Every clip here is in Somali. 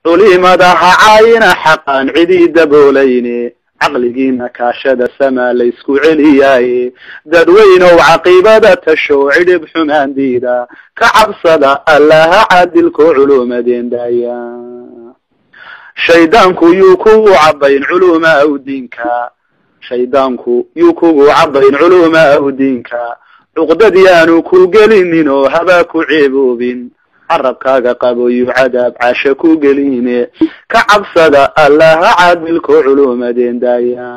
culimada ha caayina xaqaan cidii daboolayne caqligiina kaashada samaa laysku celiyaaye dadweynow caqiibada tashow cidhib xumaan diida ka cabsada allaha caadilko culumadeen daaya shaydaanku yuu kugu cabayn culuma aw diinka shaydaanku yuu kugu cabayn culuma aw diinka cuqdad yaanu ku gelinin oo habaa ku ceeboobin carabkaaga qabo yuu cadaab casha ku geline ka cabsada allaha caadilko culumadeen daaya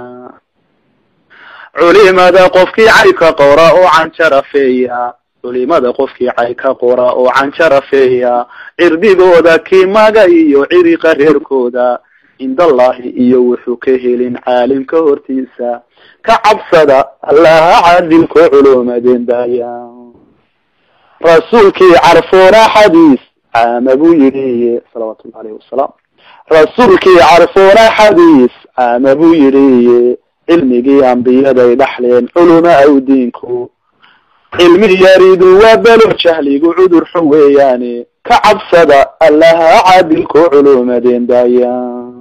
culimada qofkii cayka qora oo canjarafeeya culimada qofkii cayka qora oo canjarafeeya cirdigooda kimaga iyo ciriqa reerkooda cindallahi iyo wuxuu ka helin caalimka hortiisa ka cabsada allaha caadilko culumadeen daaya rasuulkii carfoona xadiis caama buu yidhiye salawatullahi alayhi wasalaam rasuulkii carfoona xadiis caama buu yidhiye cilmigii ambiyaday dhaxleen culuma aw diinku cilmi yaridu waa belo jahligu cudur xun weeyaane ka cabsada allaha caadilko culumadeen daaya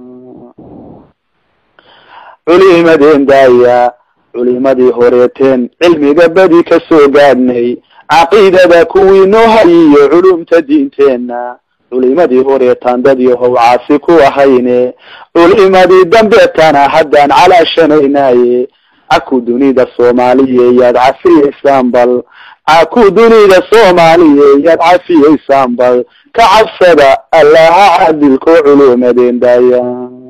culimadeen daaya culimadii horeeteen cilmiga badi ka soo gaadhnay caqiidada kuwii noo hayiyo culumta diinteenna culimadii horeetaan dad yahow caasi ku ahayne culimadii dambeetana haddaan calaashanaynaye caku dunida soomaaliye yaad cafiyeysaan bal caku dunida soomaaliye yaad cafiyeysaan bal ka cabsada allaha caadilko culumadeen daaya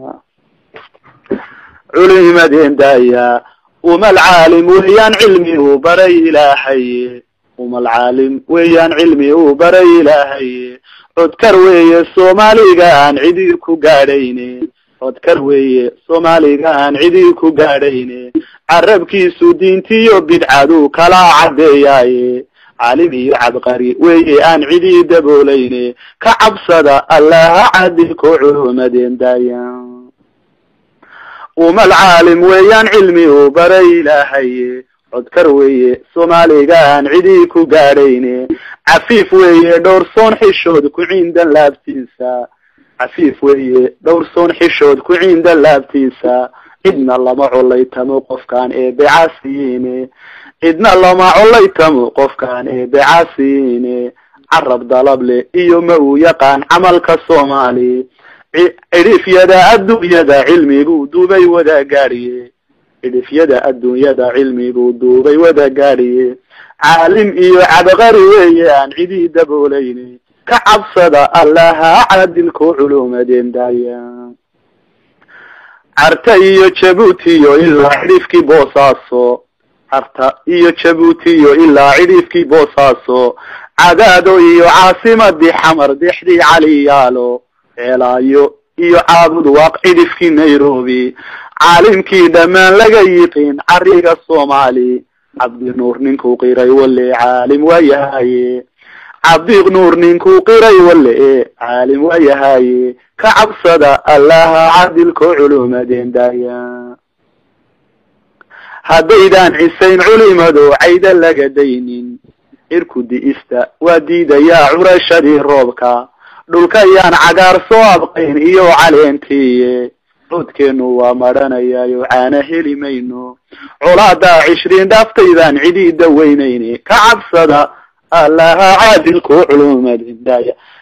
culimadeen daaya umal caalim weeyaan cilmi uu baray ilaahay umal caalim weeyaan cilmi uu baray ilaahay codkar weeye soomaaliga aan cidii ku gaadhayne codkar weeye soomaaliga aan cidii ku gaadhayne carabkiisu diintiyo bidcadu kala caddeeyaaye caalim iyo cabqari weeye aan cidii daboolayne ka cabsada allaha caadilko culumadeen daaya umal caalim weeyaan cilmi uu baray ilaahaye codkar weeye soomaaliga aan cidii ku gaadhayne cafiif weeye dhowrsoon xishood ku ciindan laabtiisa cafiif weeye dhowrsoon xishood ku ciindan laabtiisa cidna lama colaytamo qofkaan eebecaasiyiine cidna lama colaytamo qofkaan eebecaasiyiine carab dalable iyo ma uu yaqaan camalka soomaali cidhifyada adduunyada cilmiguu duubay wada gaadhiye cidhifyada adduunyada cilmiguu duubay wada gaadhiye caalim iyo cabqari weeye aan cidii daboolayne ka cabsada allaha caadilko culumadeen daaya carta iyo jabuutiyo ilaa cidhifkii boosaaso carta iyo jabuutiyo ilaa cidhifkii boosaaso cadaado iyo caasimadii xamar dexdii caliyaalo ceelaayo iyo caabud waaq cidhifkii nairobi caalimkii dhammaan laga yiqiin cariga soomaali cabdi nuur ninkuu qiray wale caalim waa yahaye cabdi nuur ninkuu qiray wale e caalim waa yahaye ka cabsada allaha cadilko culumadeen daaya haddaydaan cisayn culimado cayda laga daynin cirku di'ista waa diidayaa curashadii roobka dhulka yaan cagaar soo abqayn iyo caleentiiye codkeenu waa madhanayaayo caana heli mayno colaadaa cishriin dhaaftaydan cidii daweynayne ka cabsada allaha caadilko culumadeen daaya